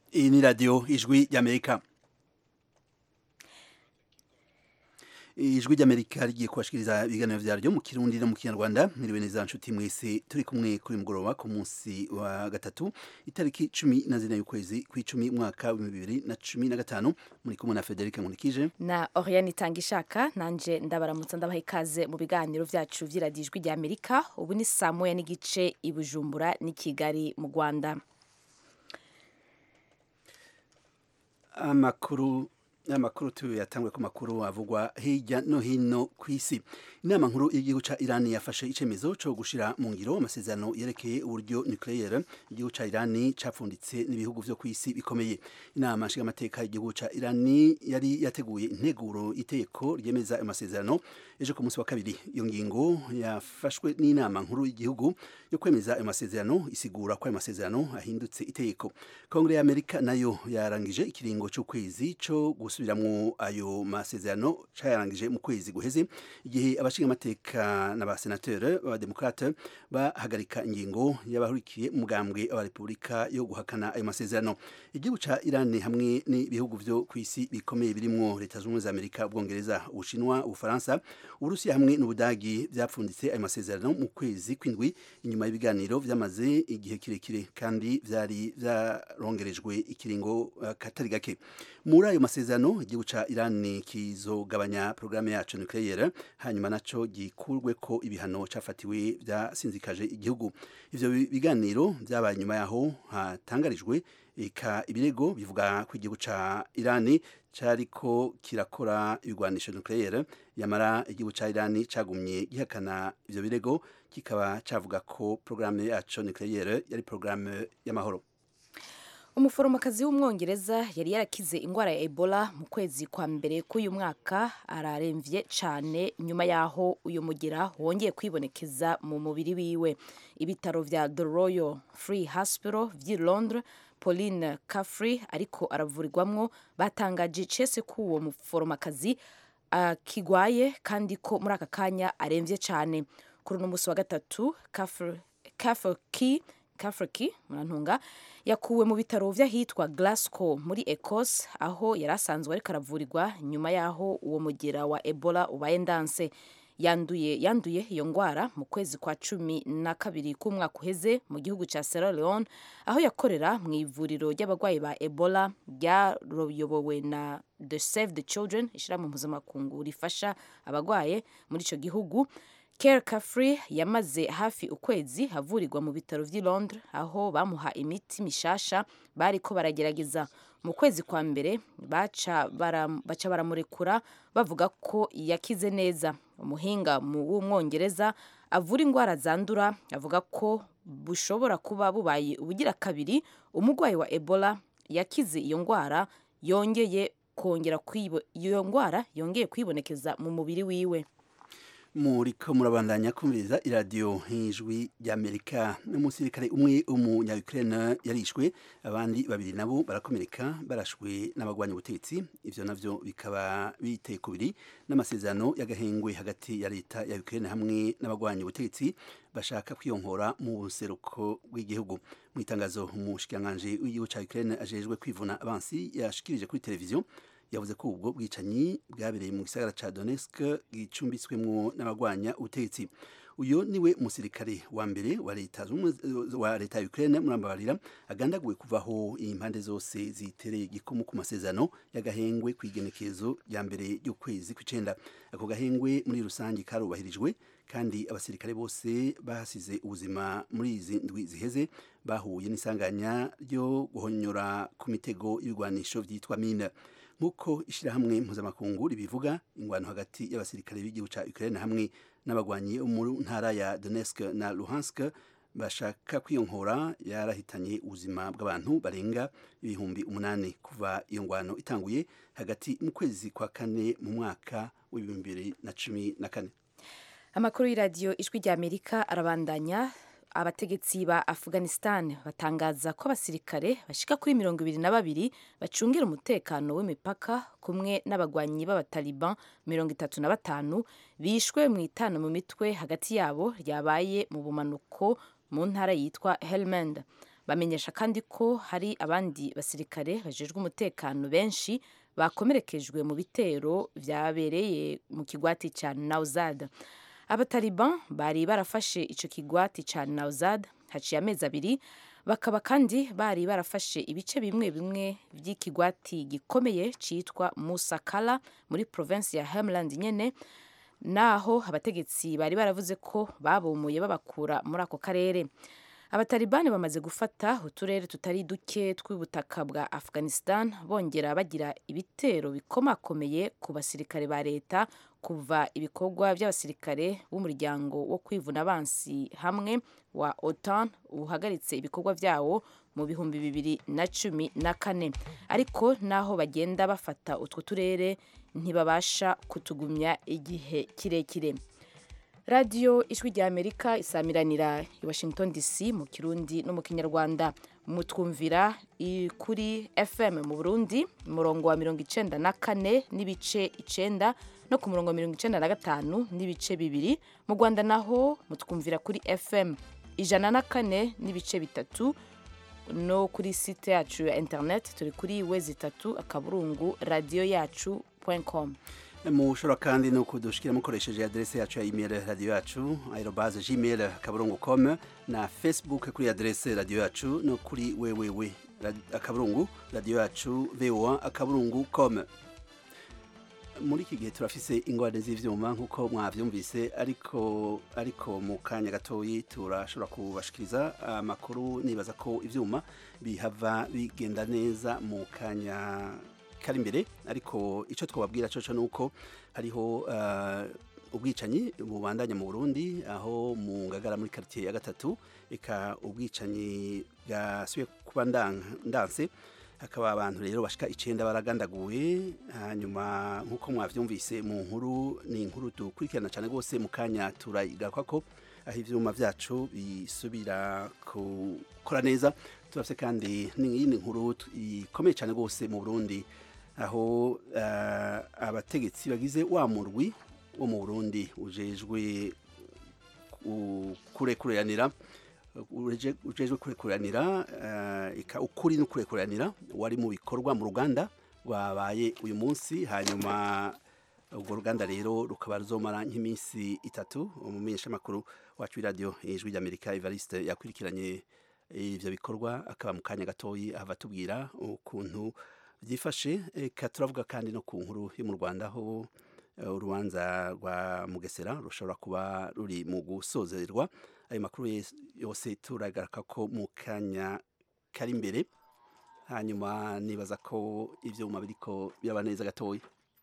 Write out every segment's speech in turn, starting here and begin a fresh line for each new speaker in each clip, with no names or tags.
iyi ni radiyo ijwi ry'amerika ijwi ry'amerika rigiye kubashikiriza ibiganiro vyaryo mu kirundi no mu kinyarwanda mwiriwe neza nshuti mwese turi kumwe kuri mugoroba ku munsi wa gatatu itariki cumi na zine y'ukwezi kw'icumi mwaka w'ibihumbi bibiri na cumi na gatanu muri kumwe na federike nkunikije
na Oriane Itangishaka nanje ndabaramutsa ndabaha ikaze mu biganiro vyacu vy'iradiyo ijwi ry'amerika ubu ni saa moya n'igice i bujumbura n'i kigali mu rwanda
amakuru amakuru tuyatangwe ku makuru avugwa hirya no hino ku isi inama nkuru y'igihugu ca Iran yafashe icemezo co gushira mu ngiro amasezerano yerekeye uburyo nucleaire igihugu ca Iran capfunditse n'ibihugu vyo ku isi bikomeye inama nshinga amateka y'igihugu ca Iran yari yateguye integuro iteko ryemeza ayo masezerano ejo ku munsi wa kabiri iyo ngingo yafashwe n'inama nkuru y'igihugu yo kwemeza ayo masezerano isigura ko ayo masezerano ahindutse iteko kongere ya Amerika nayo yarangije ikiringo c'ukwezi co gusubiramwo ayo masezerano cayarangije mu kwezi guheze igihe abashinga amateka n'abasenateur b'abademokrate bahagarika ingingo y'abahurikiye umugambwe wa Republika yo guhakana ayo masezerano igihugu ca Iran hamwe n'ibihugu vyo ku isi bikomeye birimwo leta z'ubumwe za Amerika ubwongereza ubushinwa ubufaransa uburusiya hamwe n'ubudagi vyapfunditse ayo masezerano mu kwezi kw'indwi inyuma y'ibiganiro vyamaze igihe kirekire kandi vyari vyarongerejwe ikiringo uh, katari gake muri ayo masezerano igihugu ca Iran kizogabanya programme yacu nucleaire hanyuma naco gikurwe ko ibihano cafatiwe vyasinzikaje igihugu ivyo biganiro vyabaye nyuma yaho hatangarijwe eka ibirego bivuga ko igihugu ca Iran cariko kirakora ibigwanisho nucleaire yamara igihugu ca Iran cagumye gihakana ivyo birego kikaba cavuga ko programme yacu nucleaire yari programme y'amahoro
umuforomokazi w'umwongereza yari yarakize indwara ya ebola mu kwezi kwa mbere k'uyu mwaka araremvye cane nyuma yaho uyu mugira wongeye kwibonekeza mu mubiri wiwe ibitaro vya the royal free hospital vy'i londres pauline caffrey ariko aravurirwamwo batangaje icese ko uwo muforomokazi akigwaye kandi ko muri aka kanya aremvye cane kuri uno musi wa gatatu Kafferky Kafferky murantunga yakuwe mu bitaro vy'ahitwa Glasgow muri Ecosse aho yari asanzwe ariko aravurirwa nyuma yaho uwo mugera wa Ebola ubaye ndanse yanduye yanduye iyo ngwara mu kwezi kwa cumi na kabiri k'umwaka uheze mu gihugu ca Sierra Leone aho yakorera mu ivuriro ry'abarwayi ba Ebola ryayobowe na The Save the Children ishirahamwe mpuzamakungu rifasha abarwaye muri ico gihugu Care Caffrey yamaze hafi ukwezi avurirwa mu bitaro vy'i Londres aho bamuha imiti mishasha bariko baragerageza mu kwezi kwa mbere baca baramurekura bavuga ko yakize neza umuhinga w'umwongereza avura indwara zandura avuga ko bushobora kuba bubaye ubugira kabiri umurwayi wa Ebola yakize iyo ndwara yongeye kongera iyo ndwara yongeye kwibonekeza mu mubiri wiwe
muriko murabandanya kumviriza iradiyo nk'ijwi ry'amerika n'umusirikare umwe w'umunya-ukraine yarishwe abandi babiri nabo barakomereka barashwe n'abagwanya ubutegetsi ivyo navyo bikaba biteye kubiri n'amasezerano y'agahengwe hagati ya leta ya ukraine hamwe n'abagwanya ubutegetsi bashaka kwiyonkora mu buseruko bw'igihugu mu itangazo umushikiranganji w'igihugu ca ukraine ajejwe kwivuna abansi yashikirije kuri televiziyo yavuze ko ubwo bwicanyi bwabereye mu gisagara ca Donetsk gicumbitswemwo n'abagwanya ubutegetsi uyo niwe musirikare wa mbere wa leta wa leta ya Ukraine murambabarira agandaguwe kuvaho impande zose zitereye igikumu ku masezerano y'agahengwe kwigenekezo ya mbere y'ukwezi kw'icenda ako gahengwe muri rusange karubahirijwe kandi abasirikare bose bahasize ubuzima muri izi ndwi ziheze bahuye n'isanganya ryo guhonyora ku mitego y'ibigwanisho vyitwa mine nk'uko ishyirahamwe mpuzamakungu ribivuga ingwano hagati y'abasirikare b'igihugu ca Ukraine hamwe n'abagwanyi mu ntara ya Donetsk na Luhansk bashaka kwiyonkora yarahitanye ubuzima bw'abantu barenga ibihumbi umunani kuva iyo ngwano itanguye hagati mu kwezi kwa kane mu mwaka w'ibihumbi bibiri na cumi na kane
amakuru y'iradiyo ijwi rya amerika arabandanya abategetsi ba afghanistan batangaza ko abasirikare bashika kuri mirongo ibiri na babiri bacungira umutekano w'imipaka kumwe n'abagwanyi b'abataliban mirongo itatu na batanu bishwe mu itana mu mitwe hagati yabo ryabaye mu bumanuko mu ntara yitwa helmand bamenyesha kandi ko hari abandi basirikare bajejwe umutekano benshi bakomerekejwe mu bitero vyabereye mu kigwati ca Nauzad abataliban bari barafashe ico kigwati ca Nauzad haciye amezi abiri bakaba kandi bari barafashe ibice bimwe bimwe by'ikigwati gikomeye citwa Musakala muri province ya Helmand nyene naho abategetsi bari baravuze ko babomoye babakura muri ako karere abatalibani bamaze gufata uturere tutari duke tw'ubutaka bwa afghanistan bongera bagira ibitero bikomakomeye ku basirikare ba leta kuva ibikorwa by'abasirikare b'umuryango wo kwivuna abansi hamwe wa otan uhagaritse ibikorwa byawo mu bihumbi bibiri na cumi na kane ariko naho bagenda bafata utwo turere ntibabasha kutugumya igihe kirekire radiyo ijwi rya amerika isamiranira i washington dc mu kirundi no mu kinyarwanda mutwumvira kuri fm mu burundi umurongo wa mirongo icenda na kane n'ibice icenda no ku murongo wa mirongo icenda na gatanu n'ibice bibiri mu rwanda naho mutwumvira kuri fm ijana na kane n'ibice bitatu no kuri site yacu ya internet turi kuri wezi itatu akaburungu radiyo yacu com
mushobora kandi no kudushikira mukoresheje adrese yacu ya email radio yacu aerobase gmail akaburungu com na facebook kuri adrese radio yacu no kuri wewewe akaburungu radio yacu voa akaburungu com muri iki gihe turafise ingorane z'ivyuma nk'uko mwavyumvise ariko ariko mu kanya gatoyi turashobora kubashikiriza amakuru nibaza ko ivyuma bihava bigenda neza mu kanya kari imbere ariko icyo twababwira cyo ni uko hariho ubwicanyi bubandanya mu burundi aho mu ngagara muri karitsiye ya gatatu reka ubwicanyi bwasubiye kuba ndanse hakaba abantu rero bashika icyenda baragandaguwe hanyuma nk'uko mwabyumvise mu nkuru ni inkuru dukurikirana cyane rwose mu kanya turayigaruka ko aho ibyuma byacu bisubira gukora neza turafite kandi n'iyindi nkuru ikomeye cyane rwose mu burundi aho abategetsi bagize wa murwi wo mu burundi ujejwe kurekuranira ujejwe kurekuranira ukuri no kurekuranira wari mu bikorwa mu ruganda rwabaye uyu munsi hanyuma urwo ruganda rero rukaba ruzomara nk'iminsi itatu umumenyeshamakuru wacu w'iradiyo ijwi ry'amerika evariste yakurikiranye ivyo bikorwa akaba mu kanya gatoyi ahava tubwira ukuntu byifashe eka turavuga kandi no ku nkuru yo mu rwanda aho urubanza rwa mugesera rushobora kuba ruri mu gusozerwa ayo makuru yose turagaruka ko mu kanya kari imbere hanyuma nibaza ko ivyuma biriko biraba neza gatoya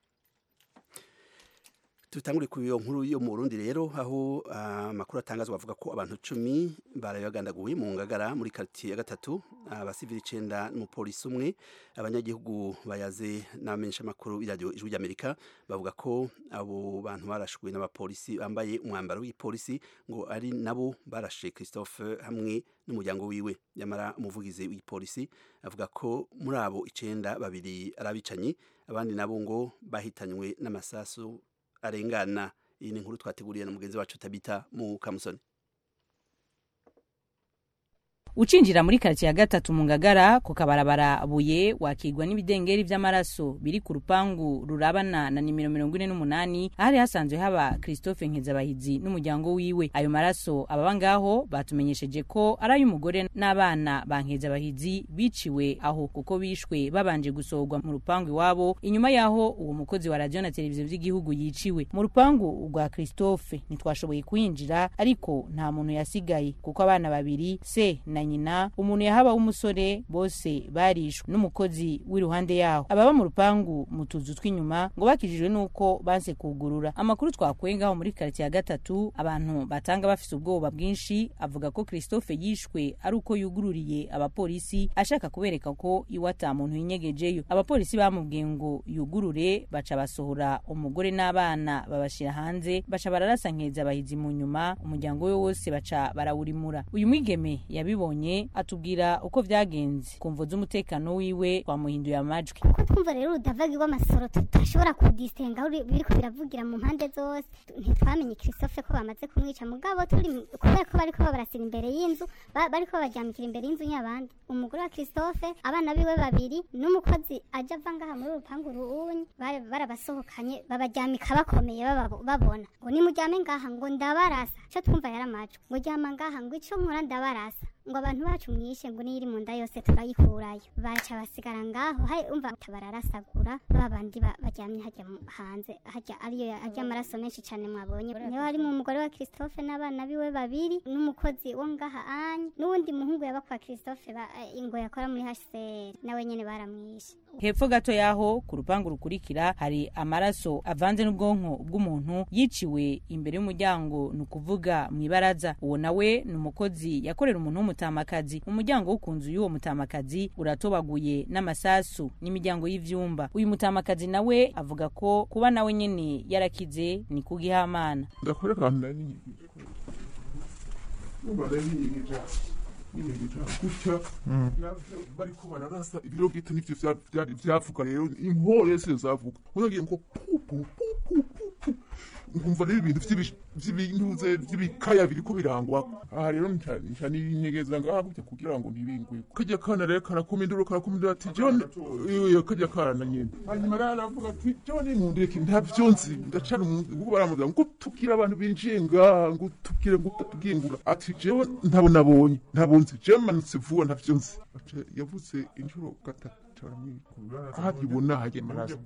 tutangure ku iyo nkuru yo mu Burundi rero aho amakuru uh, atangazwa avuga ko abantu cumi barayagandaguye mu ngagara muri quartier ya gatatu abasivili uh, icenda n'umupolisi umwe abanyagihugu bayaze n'abamenyesha makuru y'iradiyo ijwi ry'Amerika bavuga ko abo bantu barashwe n'abapolisi bambaye umwambaro w'ipolisi ngo ari nabo barashe Christophe hamwe n'umuryango wiwe nyamara umuvugizi w'ipolisi avuga ko muri abo icenda babiri arabicanyi abandi nabo ngo bahitanywe n'amasasu arengana iyi ni inkuru twateguriye na mugenzi wacu tabita mu kamusoni
ucinjira muri karitsiye ya gatatu mu ngagara ku kabarabara buye wakigwa n'ibidengeri vy'amaraso biri ku rupangu rurabana na nimero mirongo ine n'umunani ahari hasanzwe haba christophe nkezabahizi n'umuryango wiwe ayo maraso ababa ngaho batumenyesheje ko ari ay'umugore n'abana ba nkezabahizi biciwe aho kuko bishwe babanje gusohorwa mu rupangu iwabo inyuma yaho uwo mukozi wa radiyo na televiziyo vy'igihugu yiciwe mu rupangu rwa christophe ntitwashoboye kwinjira ariko nta muntu yasigaye kuko abana babiri se na nyina umuntu yahaba w'umusore bose barishwe n'umukozi w'iruhande yaho ababa mu rupangu mu tuzu tw'inyuma ngo bakijijwe n'uko banse kugurura amakuru twakuye ngaho muri karitsiye ya gatatu abantu batanga bafise ubwoba bwinshi avuga ko christophe yishwe ari uko yugururiye abapolisi ashaka kubereka ko iwe ata muntu yinyegejeyo abapolisi bamubwiye ngo yugurure baca basohora umugore n'abana babashira hanze baca bararasa nkeza abahizi mu nyuma umuryango we wose baca barawurimura uyu mwigeme yabibonye twamubonye atubwira uko vyagenze kumvo z'umutekano wiwe twamuhinduye amajwi
kuko twumva rero urudavagi rw'amasoro tudashobora kudisenga aho biriko biravugira mu mpande zose ntitwamenye christophe ko bamaze kumwica mugabo turi kubera ko bariko babarasira imbere y'inzu ba- bariko babaryamikira imbere y'inzu y'abandi umugore wa christophe abana biwe babiri n'umukozi aja ava ngaha muri urupangu ruunyi bari- barabasohokanye babaryamika bakomeye bababo- babona ngo nimuryame ngaha ngo ndabarasa co twumva yari amajwi ngo ryama ngaha ngo ico nkora ndabarasa ngo abantu bacu mwishe ngo niyo iri mu nda yose turayikurayo baca basigara ngaho hari umva bararasagura ba bandi ba- baryamye hajya mu- hanze hajya ariyo ya- hajya amaraso menshi cyane mwabonye niyo harimo umugore wa christophe n'abana biwe babiri n'umukozi wo ngaha anye n'uwundi muhungu yaba kwa christophe ba- eh, ngo yakora muri hcr nawe nyene baramwishe
hepfo gato yaho ku rupangu rukurikira hari amaraso avanze n'ubwonko bw'umuntu yiciwe imbere y'umuryango ni ukuvuga mu ibaraza uwo nawe ni umukozi yakorera umuntu w'umutamakazi umuryango wo ku nzu y'uwo mutamakazi uratobaguye n'amasasu n'imiryango y'ivyumba uyu mutamakazi nawe avuga ko kuba nawe nyene yarakize ni kugihamana
ndakora akantu nari nyigije numva nari nyigije nyigije gutya bariko bararasa ibiro bwite nivyo vya- vyari vyavuga rero inkore se zavuga unagiye ngo pu pu pu pu pu pu nkumva rero ibintu vy'ibi- vy'ibintuze vy'ibikaya biriko birangwa aha rero nca nca ninyegeza ngaha gutya kugira ngo ntibingwe kajya kana rero karakoma induru karakoma induru ati john iyo kajya kana nyene hanyuma rero aravuga ati john mundeke ntavyo nzi ndacara ubu baramuvuga ngo tubwire abantu binjiye ngaha ngo tubwire ngo utatubwingura ati jewe ntabo nabonye ntabo nzi jewe manutse vuba ntavyo nzi Aca yavuze inshuro gatatu ahagibona hajya amaraso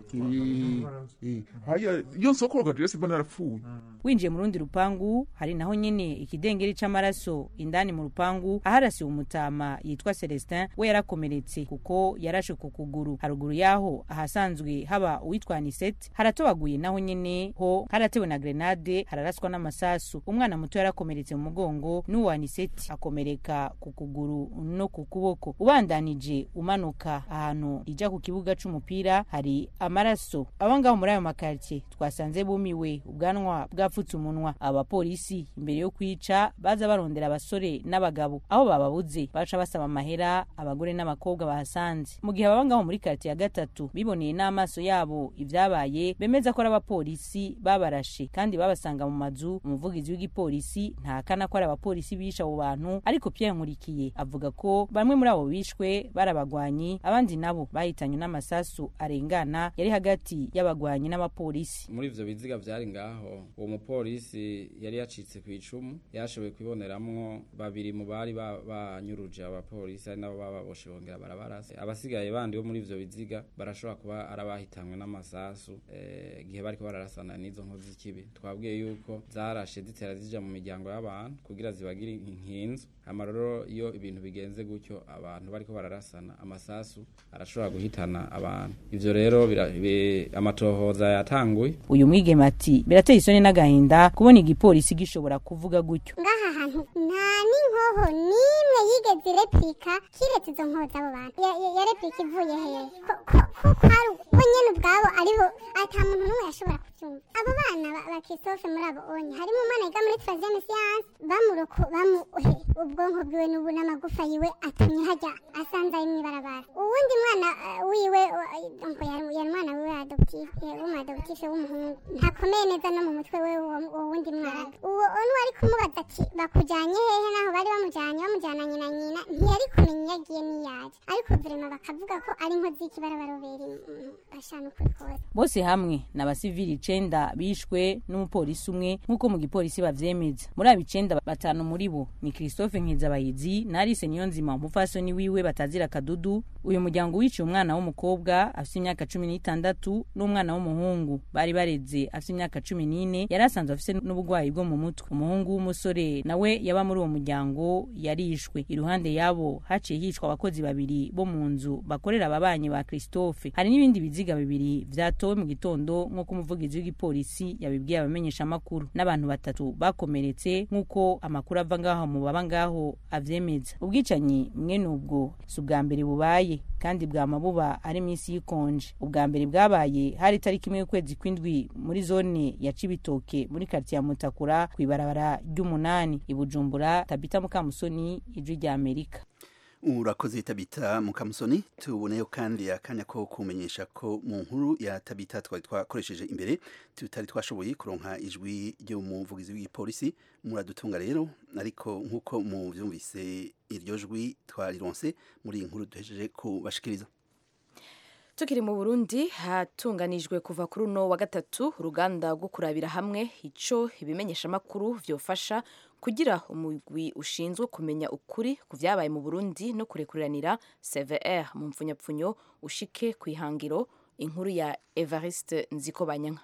Eh, eh. haya iyo nsokoroga jewe simba narapfuye
winjiye mu rundi rupangu hari naho nyene ikidengeri c'amaraso indani mu rupangu aharasiwe umutama yitwa celestin we yarakomeretse kuko yarashe ku kuguru haruguru yaho ahasanzwe haba uwitwa anisete haratobaguye naho nyene ho haratewe na grenade hararaswa n'amasasu umwana muto yarakomeretse mu mugongo n'uwo anisete akomereka ku kuguru no ku kuboko ubandanije umanuka ahantu ija ku kibuga c'umupira hari amaraso abo ngaho muri ayo makartie twasanze bumiwe ubwanwa bwapfutse umunwa abapolisi imbere yo kwica baza barondera abasore n'abagabo aho bababuze baca basaba amahera abagore n'abakobwa bahasanze mu gihe ababa ngaho muri kartie ya gatatu biboneye n'amaso yabo ivyabaye bemeza ko ari abapolisi babarashe kandi babasanga mu mazu umuvugizi w'igipolisi ntakana ko ari abapolisi bishe abo bantu ariko Pierre Nkurikiye avuga ko bamwe muri abo bishwe barabagwanyi abandi nabo bahitanywe n'amasasu arengana yari hagati y'abagwanyi n'abapolisi
muri ivyo biziga vyari ngaho uwo mupolisi yari yacitse ku icumu yashoboye kwiboneramwo babiri mu bari ba- banyuruje abapolisi ari nabo bababoshe bongera barabarasa abasigaye bandi bo muri ivyo biziga barashobora kuba ari abahitanwe n'amasasu eh, igihe bariko bararasana n'izo nkozi z'ikibi twabwiye yuko zarashe zitera zija mu miryango y'abantu kugira zibagire inkinzo hama rero iyo ibintu bigenze gutyo abantu bariko bararasana amasasu arashobora guhitana abantu ivyo rero bira- bi- amatohoza yatanguye
uyu mwigeme ati birateye isoni n'agahinda kubona igipolisi gishobora kuvuga gutyo
ngaha hantu nta n'inkoho n'imwe yigeze irepika kiretse izo nkoho z'abo bantu Ya- ya- yarepika ivuye hehe Ko- ko- ko kwari bo nyene ubwabo aribo ata muntu n'umwe yashobora kubyumva abo bana ba- ba christophe muri abo onye harimo umwana yiga muri troisième science bamuroko bamuhe ubwonko bwiwe n'ubu n'amagufa yiwe atumye hajya asanze ari mw'ibarabara uwundi mwana eh, wiwe wa- donc yari yari umwana wiwe adoptif w'umadoptife w'umuhungu ntakomeye neza no mu mutwe we uwo uwo wundi mwana uwo onu ari kumubaza ati bakujanye hehe naho bari bamujanye bamujyananye na nyina ntiyari kumenya iyo agiye n'iyaje ariko vrema bakavuga ko ari inkozi y'ikibarabarobera bashana ukuri kose
bose hamwe ni abasivili icenda bishwe n'umupolisi umwe nk'uko mu gipolisi bavyemeza muri abo icenda batanu muri bo ni christophe nkezabahizi na alice niyonzima umupfasoni wiwe batazira kadudu uyu muryango wiciye umwana w'umukobwa afite imyaka cumi n'itandatu n'umwana w'umuhungu bari bareze afite imyaka cumi n'ine yari asanzwe afite n'uburwayi bwo mu mutwe umuhungu w'umusore nawe yaba muri uwo muryango yarishwe iruhande yabo haciye hicwa abakozi babiri bo mu nzu bakorera ababanyi ba christophe hari n'ibindi biziga bibiri vyatowe mu gitondo nk'uko umuvugizi w'igipolisi yabibwiye abamenyeshamakuru n'abantu batatu bakomeretse nk'uko amakuru ava ngaho mu baba ngaho avyemeza ubwicanyi mwene ubwo si ubwa mbere bubaye bugoye kandi bwama buba ari minsi y'ikonje ubwa mbere bwabaye hari itariki imwe y'ukwezi kw'indwi muri zone ya cibitoke muri karitsiye ya mutakura ku ibarabara ry'umunani i bujumbura tabita mukamusoni ijwi rya amerika
urakoze tabita mukamusoni tuboneyo kandi akanya ko kumenyesha ko mu nkuru ya tabita twari twakoresheje imbere tutari twashoboye kuronka ijwi ry'umuvugizi w'igipolisi muradutunga rero ariko nk'uko muvyumvise iryo jwi twarironse muri iyi nkuru duhejeje kubashikiriza
tukiri mu burundi hatunganijwe kuva kuri uno wa gatatu uruganda rwo kurabira hamwe ico ibimenyeshamakuru vyofasha kugira umugwi ushinzwe kumenya ukuri ku vyabaye mu burundi no kurekuriranira cvr mu mpfunyapfunyo ushike ku ihangiro inkuru ya evariste nzikobanyanka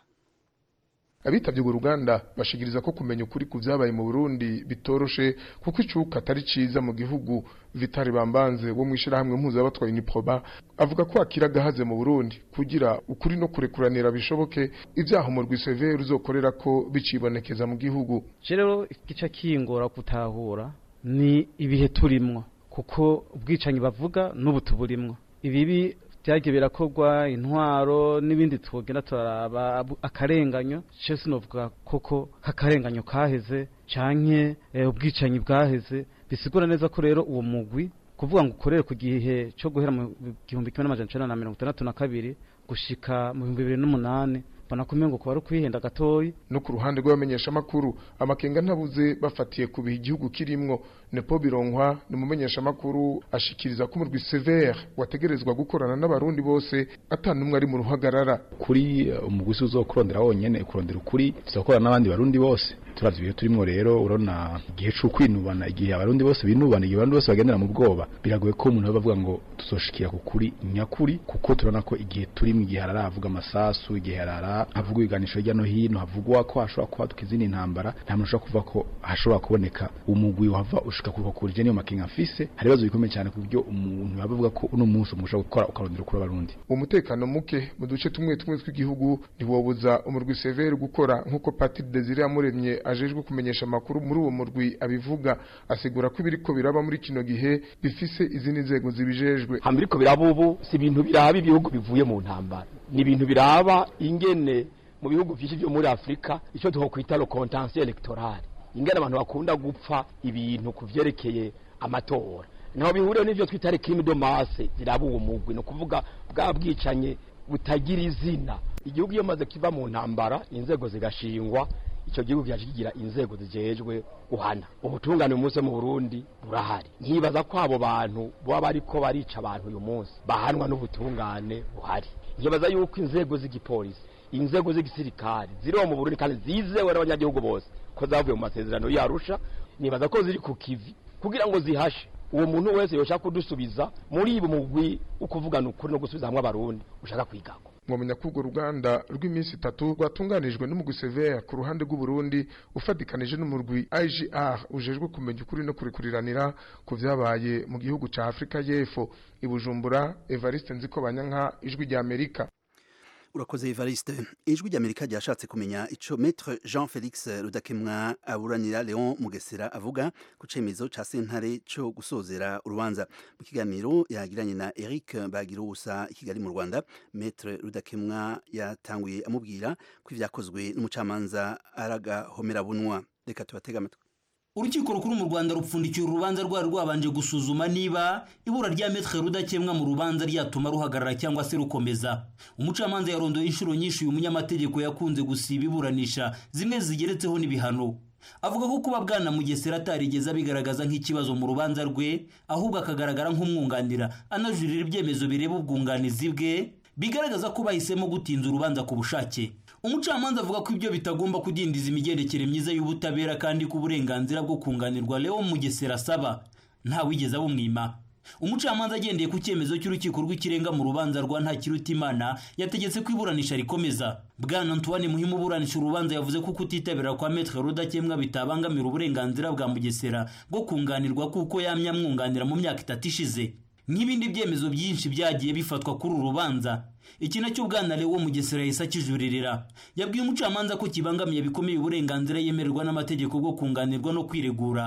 abitabye urwo ruganda bashikiriza ko kumenya ukuri ku vyabaye mu Burundi bitoroshe kuko icuka atari ciza mu gihugu Vitali Bambanze wo mwishirahamwe mpuzabatwaye Uniproba avuga ko akira gahaze mu Burundi kugira ukuri no kurekuranira bishoboke ivyaha umurwi severe uzokorera ko bicibonekeza mu gihugu
rero igice kingora gutahura ni ibihe turimwo kuko ubwicanyi bavuga n'ubu tuburimwo ibibi byagiye birakorwa intwaro n'ibindi tugenda turaraba akarenganyo cyo sinovuga koko k'akarenganyo kaheze canke ubwicanyi bwaheze bisigura neza ko rero uwo mugwi kuvuga ngo ukorere ku gihe cyo guhera mu gihumbi kimwe n'amajana icenda na mirongo itandatu na kabiri gushika mu bihumbi bibiri n'umunani mbona ko umengo kuba ari ukwihenda gatoyi
no ku ruhande rw'abamenyeshamakuru amakenga ntabuze bafatiye ku bihe igihugu kirimwo nepo bironkwa ni umumenyeshamakuru ashikiriza ko umurwi severe wategerezwa gukorana n'abarundi bose atanumwe ari mu ruhagarara
kuri umuguzi uzokurondera wonyene kurondera ukuri tuzakorana n'abandi barundi bose turavye ibihe turimwo rero urabona igihe c'ukwinubana igihe abarundi bose binubana igihe abarundi bose bagendera mu bwoba biragoye ko umuntu bavuga ngo tuzoshikira ku kuri nyakuri kuko turabona ko igihe turimo igihe harara havuga amasasu igihe harara havugwa ibiganisho hirya no hino havugwa ko hashobora kwaduka izindi ntambara nta muntu ushobora kuvuga ko hashobora kuboneka umugwi wava ushika kuva kuri je niyo makenga mfise hari ibibazo bikomeye cyane ku buryo umuntu yaba avuga ko uno munsi umuntu ushobora gukora ukarondera kuri abarundi
umutekano muke mu duce tumwe tumwe tw'igihugu ntiwobuza umurwi severe gukora nk'uko Patrick Desire yamuremye ajejwe kumenyesha amakuru muri uwo murwi abivuga asigura ko ibiriko biraba muri kino gihe bifise izindi nzego zibijejwe
hambiriko biraba ubu si ibintu biraba ibihugu bivuye mu ntambara ni ibintu biraba ingene mu bihugu byinshi byo muri Afrika icyo twokwita le contentieux électoral ingene abantu bakunda gupfa ibintu kuvyerekeye amatora naho bihuriye n'ivyo twita crime de masse ziraba uwo mugwi no kuvuga bwa bwicanye butagira izina igihugu iyo maze kiva mu ntambara inzego zigashingwa icyo gihugu cyaje kigira inzego zijejwe guhana ubutungane umunsi mu Burundi burahari nkibaza ko abo bantu baba bariko barica abantu uyu munsi bahanwa n'ubutungane buhari nkibaza yuko inzego z'igipolisi inzego z'igisirikare ziriho mu Burundi kandi zizewe n'abanyagihugu bose ko zavuye mu masezerano yarusha nibaza ko ziri ku kivi kugira ngo zihashe uwo muntu wese yoshaka kudusubiza muri ibi mugwi ukuvugana ukuri no gusubiza hamwe abarundi ushaka kwigako
mwamenya ko urwo ruganda rw'iminsi itatu rwatunganijwe n'umugwi severe ku ruhande rw'uburundi ufatikanije n'umurwi igr ujejwe kumenya ukuri no kurikuriranira ku vyabaye mu gihugu ca afurika y'epfo i bujumbura evariste nziko banyanka ijwi rya amerika
urakoze Evariste ijwi ry'Amerika ryashatse kumenya ico Maître Jean Felix Rudakemwa aburanira Leon Mugesera avuga ku cemezo ca sentare co gusozera urubanza mu kiganiro yagiranye na Eric Bagirusa i Kigali mu Rwanda Maître Rudakemwa yatanguye amubwira ko ivyakozwe n'umucamanza araga homera bunwa reka tubatega amatwi
urukiko rukuru mu rwanda rupfundikiye urubanza rwari rwabanje gusuzuma niba ibura rya metre rudakemwa mu rubanza ryatuma ruhagarara cyangwa se rukomeza umucamanza yarondoye inshuro nyinshi uyu munyamategeko yakunze gusiba iburanisha zimwe zigeretseho n'ibihano avuga ko kuba bwana mugesera atarigeze abigaragaza nk'ikibazo mu rubanza rwe ahubwo akagaragara nk'umwunganira anajurira ibyemezo bireba ubwunganizi bwe bigaragaza ko bahisemo gutinza urubanza ku bushake umucamanza avuga ko ibyo bitagomba kudindiza imigendekere myiza y'ubutabera kandi ko uburenganzira bwo kunganirwa Leo Mugesera asaba ntawigeze abumwima umucamanza agendeye ku cyemezo cy'urukiko rw'ikirenga mu rubanza rwa ntakirutimana yategetse ko iburanisha rikomeza bwana antoine muhimu uburanisha urubanza yavuze ko kutitabira kwa metre rudakemwa bitabangamira uburenganzira bwa mugesera bwo kunganirwa kuko yamye amwunganira mu myaka itatu ishize nk'ibindi byemezo byinshi byagiye bifatwa kuri uru rubanza iki nacyo bwana Leo Mugesera yahise akijuririra yabwiye umucamanza ko kibangamiye bikomeye uburenganzira yemererwa n'amategeko bwo kunganirwa no kwiregura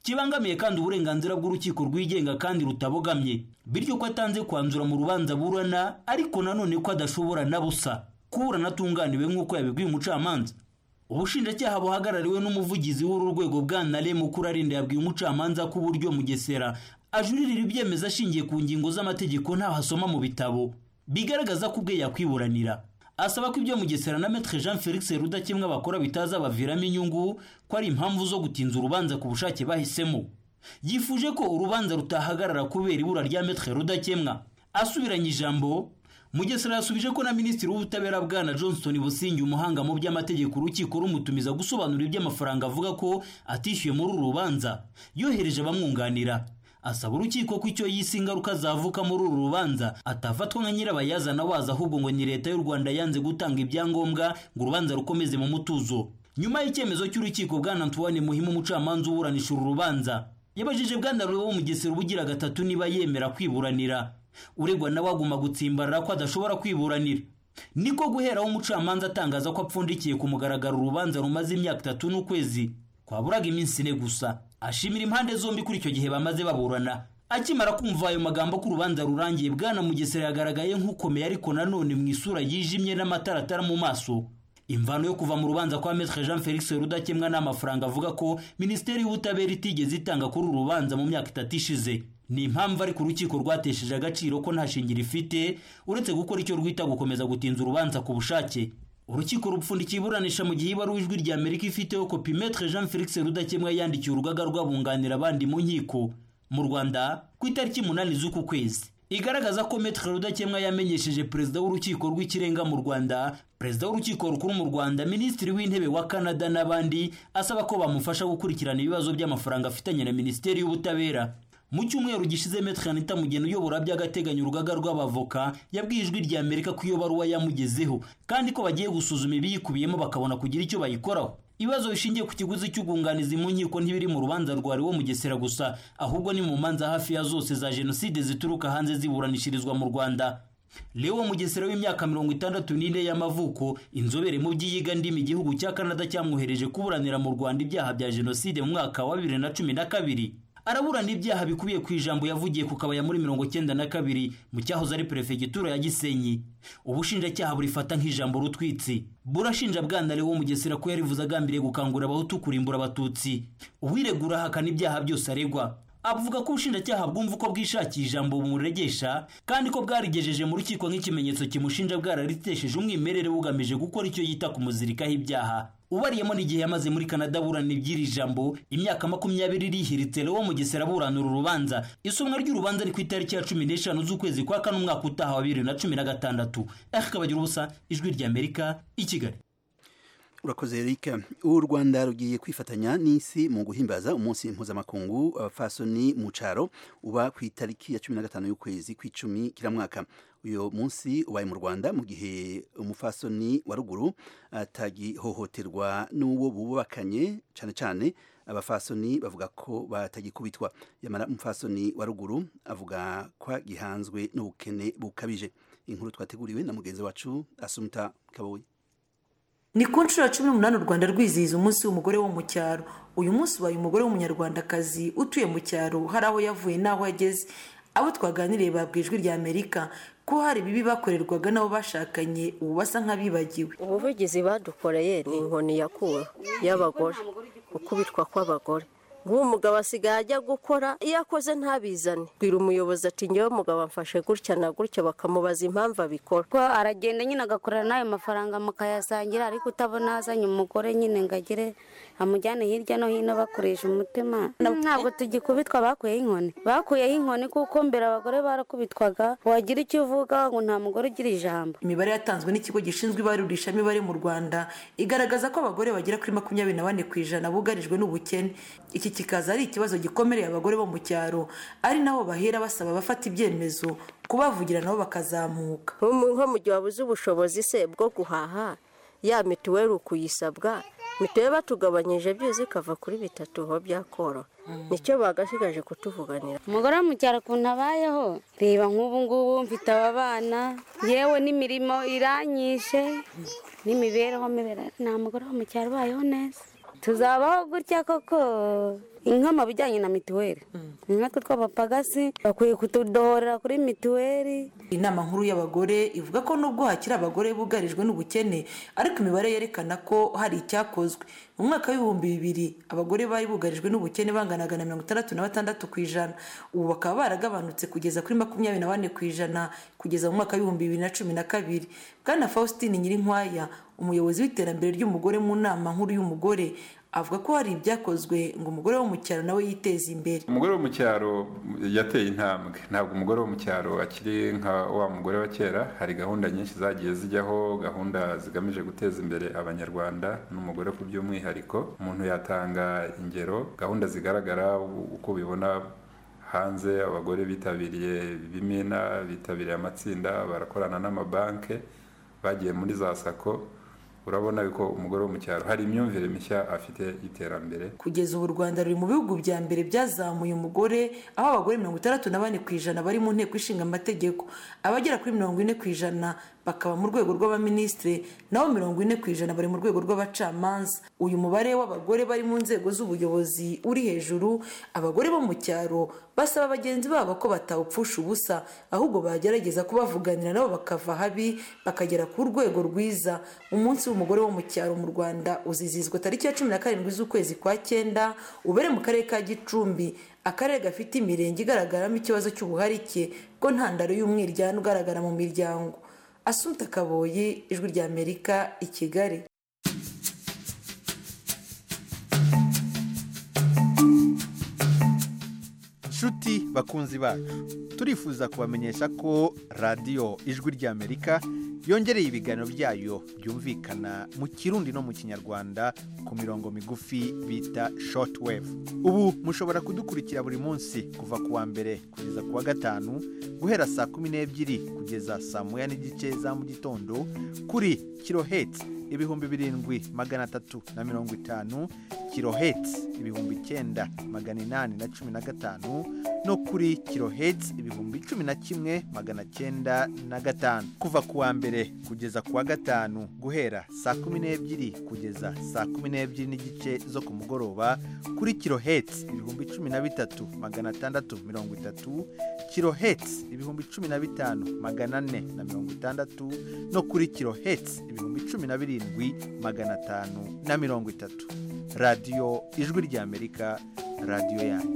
kibangamiye kandi uburenganzira bw'urukiko rwigenga kandi rutabogamye bityo ko atanze kwanzura mu rubanza burana ariko nanone ko adashobora na busa kuburana atunganiwe nk'uko yabibwiye umucamanza ubushinjacyaha buhagarariwe n'umuvugizi w'uru rwego bwana rem ukurarinda yabwiye umucamanza ko uburyo mugesera ajuririra ibyemezo ashingiye ku ngingo z'amategeko ntaho asoma mu bitabo bigaragaza ko ubwe yakwiburanira asaba ko ibyo mugesera na metre jean felix rudakemwa bakora bitazabaviramo inyungu ko ari impamvu zo gutinza urubanza ku bushake bahisemo yifuje ko urubanza rutahagarara kubera ibura rya metre rudakemwa asubiranye ijambo mugesera yasubije ko na minisitiri w'ubutabera bwana johnston busingi umuhanga mu by'amategeko urukiko rumutumiza gusobanura iby'amafaranga avuga ko atishyuye muri uru rubanza yohereje abamwunganira asaba urukiko ko icyo yise ingaruka zavuka muri uru rubanza atafatwa nka nyirabayazana waza ahubwo ngo ni leta y'u rwanda yanze gutanga ibyangombwa ngo urubanza rukomeze mu mutuzo nyuma y'icyemezo cy'urukiko bwana antoine muhimu umucamanza uburanisha uru rubanza yabajije bwana rurebo mugesera ubugira gatatu niba yemera kwiburanira uregwa nawe aguma gutsimbarara ko adashobora kwiburanira niko guheraho umucamanza atangaza ko apfundikiye ku mugaragaro urubanza rumaze imyaka itatu n'ukwezi kwaburaga iminsi ine gusa ashimira impande zombi kuri icyo gihe bamaze baburana akimara kumva ayo magambo ko urubanza rurangiye bwana mugesera yagaragaye nk'ukomeye ariko nanone mu isura yijimye n'amataratara mu maso imvano yo kuva mu rubanza kwa metre jean felix rudakemwa n'amafaranga avuga ko minisiteri y'ubutabera itigeze itanga kuri uru rubanza mu myaka itatu ishize ni impamvu ariko urukiko rwatesheje agaciro ko nta shingiro ifite uretse gukora icyo rwita gukomeza gutinza urubanza ku bushake urukiko rupfundikiye iburanisha mu gihe ibaruwa ijwi rya amerika ifiteho kopi metre jean felix rudakemwa yandikiye urugaga rw'abunganira abandi mu nkiko mu rwanda ku itariki umunani z'uku kwezi igaragaza ko metre rudakemwa yamenyesheje perezida w'urukiko rw'ikirenga mu rwanda perezida w'urukiko rukuru mu rwanda minisitiri w'intebe wa canada n'abandi asaba ko bamufasha gukurikirana ibibazo by'amafaranga afitanye na minisiteri y'ubutabera mu cyumweru gishize metre anita mugeni uyobora by'agateganyo urugaga rw'abavoka yabwiye ijwi rya amerika ko iyo baruwa yamugezeho kandi ko bagiye gusuzuma ibiyikubiyemo bakabona kugira icyo bayikoraho ibibazo bishingiye ku kiguzi cy'ubwunganizi mu nkiko ntibiri mu rubanza rwari wo mugesera gusa ahubwo ni mu manza hafi ya zose za jenoside zituruka hanze ziburanishirizwa mu rwanda leo mugesera w'imyaka mirongo itandatu n'ine y'amavuko inzobere mu by'iyiga ndimi igihugu cya canada cyamwohereje kuburanira mu rwanda ibyaha bya jenoside mu mwaka wa bibiri na cumi na kabiri araburana ibyaha bikubiye ku ijambo yavugiye ku kabaya muri mirongo cyenda na kabiri mu cyahoze ari perefegitura ya gisenyi ubushinjacyaha burifata nk'ijambo rutwitsi burashinja bwana wo mugesera ko yarivuze agambiriye gukangurira abahutu kurimbura abatutsi uwiregura ahakana ibyaha byose aregwa avuga ko ubushinjacyaha bwumva uko bwishakiye ijambo bumuregesha kandi ko bwarigejeje mu rukiko nk'ikimenyetso kimushinja bwararitesheje umwimerere bugamije gukora icyo yita kumuzirikaho ibyaha ubariyemo n'igihe yamaze muri canada aburana iby'iri jambo imyaka makumyabiri rihiritse lewo mugesera aburana uru rubanza isomwa ry'urubanza ni ku itariki ya cumi n'eshanu z'ukwezi kwa kane umwaka utaha wa bibiri na cumi na gatandatu akabagira ubusa ijwi ry'amerika i kigali
urakoze Eric u Rwanda rugiye kwifatanya n'isi mu guhimbaza umunsi mpuzamakungu abafasoni mu caro uba ku itariki ya 15 y'ukwezi kw'icumi kiramwaka uyo munsi ubaye mu Rwanda mu gihe umufasoni wa ruguru atagihohoterwa n'uwo bubakanye cyane cyane abafasoni bavuga ko batagikubitwa yamara umufasoni wa ruguru avuga ko gihanzwe n'ubukene bukabije inkuru twateguriwe na mugenzi wacu Asumta Kaboyi
ni ku nshuro ya cumi n'umunani u rwanda rwizihiza umunsi w'umugore wo mu cyaro uyu munsi ubaye umugore w'umunyarwandakazi utuye mu cyaro hari aho yavuye n'aho ageze abo twaganiriye babwiye ijwi rya amerika ko hari ibibi bakorerwaga n'abo bashakanye ubu basa nk'abibagiwe
ubuvugizi badukoreye ni inkoni yakura y'abagore gukubitwa kw'abagore nk'uwo mugabo asigaye ajya gukora iyo akoze ntabizane bwira umuyobozi ati ngewe mugabo amfashe gutya na gutya bakamubaza impamvu abikora
ko aragenda nyine agakorera n'ayo mafaranga mukayasangira ariko utabona azanye umugore nyine ngo agire amujyane hirya no hino bakoresha umutima ntabwo tugikubitwa bakuyeho inkoni bakuyeho inkoni kuko mbere abagore barakubitwaga wagira icyo uvuga ngo nta mugore ugira ijambo
imibare yatanzwe n'ikigo gishinzwe ibarurishamibare mu rwanda igaragaza ko abagore bagera kuri makumyabiri na bane ku ijana bugarijwe n'ubukene iki kikaza ari ikibazo gikomereye abagore bo mu cyaro ari nabo bahera basaba abafata ibyemezo kubavugira nabo bakazamuka
nko mu gihe wabuze ubushobozi se bwo guhaha ya mituweli ukuyisabwa mituweli batugabanyije byuzi ikava kuri bitatu ho byakoroha nicyo bagasigaje kutuvuganira
umugore wo mu cyaro ukuntu abayeho reba nk'ubu ngubu mfite aba bana yewe n'imirimo iranyishe n'imibereho mibera nta mugore wo mu cyaro ubayeho neza tuzabaho gutya koko inka mu bijyanye na mituweli nkatwe tw'abapagasi bakwiye kutudohorera kuri mituweli
inama nkuru y'abagore ivuga ko nubwo hakiri abagore bugarijwe n'ubukene ariko imibare yerekana ko hari icyakozwe mu mwaka w'ibihumbi bibiri abagore bari bugarijwe n'ubukene banganaga na mirongo itandatu na batandatu ku ijana ubu bakaba baragabanutse kugeza kuri makumyabiri na bane ku ijana kugeza mu mwaka w'ibihumbi bibiri na cumi na kabiri bwana faustin nyirinkwaya umuyobozi w'iterambere ry'umugore mu nama nkuru y'umugore avuga ko hari ibyakozwe ngo umugore wo mu cyaro nawe yiteze imbere
umugore wo mu cyaro yateye intambwe ntabwo umugore wo mu cyaro akiri nka wa mugore wa kera hari gahunda nyinshi zagiye zijyaho gahunda zigamije guteza imbere abanyarwanda n'umugore ku by'umwihariko umuntu yatanga ingero gahunda zigaragara uko ubibona hanze abagore bitabiriye ibimina bitabiriye amatsinda barakorana n'amabanki bagiye muri za sako urabona ko umugore wo mu cyaro hari imyumvire mishya afite y'iterambere
kugeza ubu u rwanda ruri mu bihugu bya mbere byazamuye umugore aho abagore mirongo itandatu na bane ku ijana bari mu nteko ishinga amategeko abagera kuri mirongo ine ku ijana bakaba mu rwego rw'abaminisitiri naho mirongo ine ku ijana bari mu rwego rw'abacamanza uyu mubare w'abagore bari mu nzego z'ubuyobozi uri hejuru abagore bo mu cyaro basaba bagenzi babo ko batawupfusha ubusa ahubwo bagerageza kubavuganira nabo bakava habi bakagera ku rwego rwiza umunsi w'umugore wo mu cyaro mu rwanda uzizizwa tariki ya cumi na karindwi z'ukwezi kwa cyenda ubere mu karere ka gicumbi akarere gafite imirenge igaragaramo ikibazo cy'ubuharike bwo ntandaro y'umwiryane ugaragara mu miryango asunta kaboyi ijwi ry'amerika i kigali
nshuti bakunzi bacu turifuza kubamenyesha ko radiyo ijwi ry'amerika yongereye ibiganiro byayo byumvikana mu kirundi no mu kinyarwanda ku mirongo migufi bita shortwave ubu mushobora kudukurikira buri munsi kuva ku wa mbere kugeza ku wa gatanu guhera saa kumi n'ebyiri kugeza saa moya n'igice za mu gitondo kuri kirohetsi ibihumbi birindwi magana atatu na mirongo itanu kirohetsi ibihumbi icyenda magana inani na cumi na gatanu no kuri kirohetsi ibihumbi cumi na kimwe magana cyenda na gatanu kuva ku wa mbere kugeza ku wa gatanu guhera saa kumi n'ebyiri kugeza saa kumi n'ebyiri n'igice zo ku mugoroba kuri kirohetsi ibihumbi cumi na bitatu magana atandatu mirongo itatu kirohetsi ibihumbi cumi na bitanu magana ane na mirongo itandatu no kuri kirohetsi ibihumbi cumi na birindwi magana atanu na mirongo itatu radiyo ijwi ry'amerika radiyo yanyu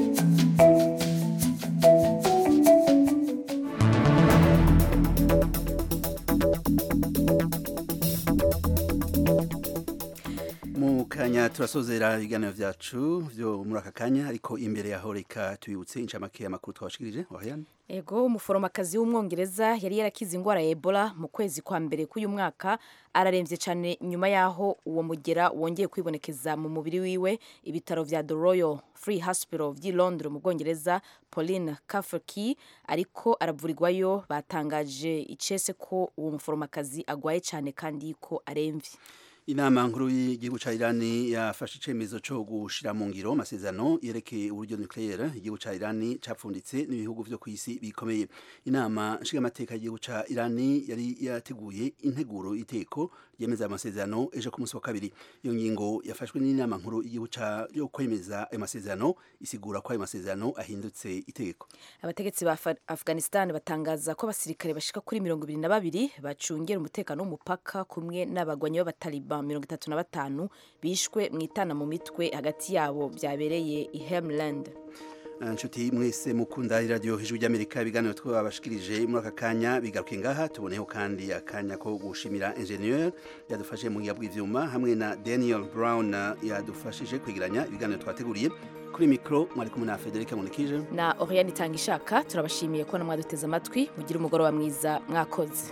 mu kanya turasozera ibiganiro byacu byo muri aka kanya ariko imbere yaho reka tubibutse inshamake y'amakuru twabashikirije wahayana
ego umuforomokazi w'umwongereza yari yarakize indwara ya ebola mu kwezi kwa mbere k'uyu mwaka ararembye cyane nyuma y'aho uwo mugera wongeye kwibonekeza mu mubiri wiwe ibitaro vya the royal free hospital vy'i londres mu bwongereza pauline kaferki ariko aravurirwayo batangaje icese ko uwo muforomokazi agwaye cyane kandi ko aremvye
inama nkuru y'igihugu ca Irani yafashe icemezo co gushira mu ngiro amasezerano yerekeye uburyo nucleaire igihugu ca Irani capfunditse n'ibihugu vyo kw'isi bikomeye inama nshingamateka y'igihugu ca Irani yari yateguye integuro iteko yemeza amasezerano ejo ku munsi wa kabiri iyo ngingo yafashwe n'inama nkuru y'igihugu ca yo kwemeza ayo masezerano isigura ko ayo masezerano ahindutse itegeko
abategetsi ba Af- afghanistan batangaza ko abasirikare bashika kuri mirongo ibiri na babiri bacungera umutekano w'umupaka kumwe n'abagwanyi b'abataliban mirongo itatu na batanu bishwe mu itana mu mitwe hagati yabo byabereye i hemland
inshuti mwese mukunda iradiyo hejuru ry'amerika ibiganiro twabashikirije muri aka kanya bigaruke ngaha tuboneho kandi akanya ko gushimira ingenieur yadufashe mu gihe bw'ivyuma hamwe na daniel brown yadufashije kwegeranya ibiganiro twateguriye kuri mikoro mwari kumwe na federica munikije
na oriane itanga ishaka turabashimiye ko mwaduteze amatwi mugire umugoroba mwiza mwakoze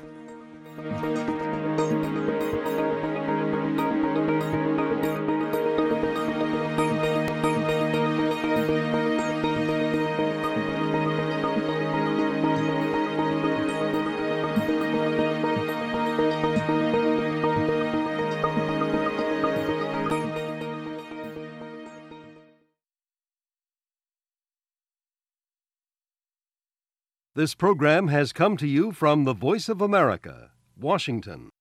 This program has come to you from the Voice of America, Washington.